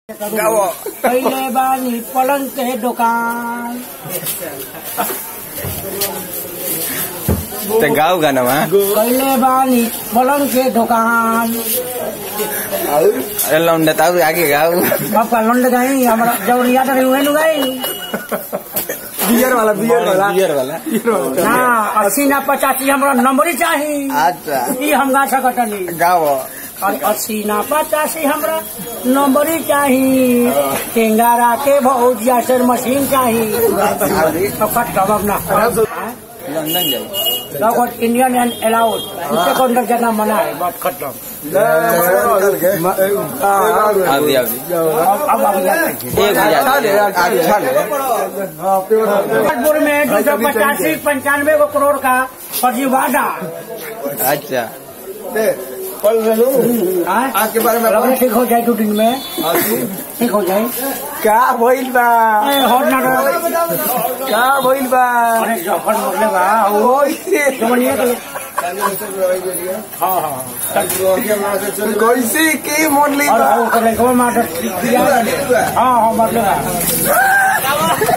गावो पहिले बानी पलंग के दुकान ते गाव गानामा पहिले बानी पलंग के दुकान अरे लौंडा ताऊ आगे गाव बापा लंड गई हमारा जौरिया तो हुए नु गई बियर वाला बियर वाला बियर वाला ना अस्सी ना पचासी हमरा नंबर ही चाहिए अच्छा ई हम गा सकतनी गाव और अस्सी ना पचासी हमरा नंबर ही चाहिए टेंगारा के भौजिया से मशीन चाहिए तो कट कबाब ना लंदन जाई लगभग इंडियन एंड अलाउड उससे कौन जाना मना है बात खत्म आवदी आवदी अब अब अब जाते हैं एक हजार अच्छा ले कानपुर में दो सौ पचासी पंचानवे को करोड़ का फर्जी वादा अच्छा हाँ? आज के बारे में लगभग ठीक हो जाए दो दिन में ठीक हो जाए का भइल बा ए, हॉट ना रहो। का भइल बा अरे जफर मरले बा वो ओए जवनिया के हाँ हाँ कैसे के मोड़ ली और बा वो कर ले मार हाँ हाँ मरले बा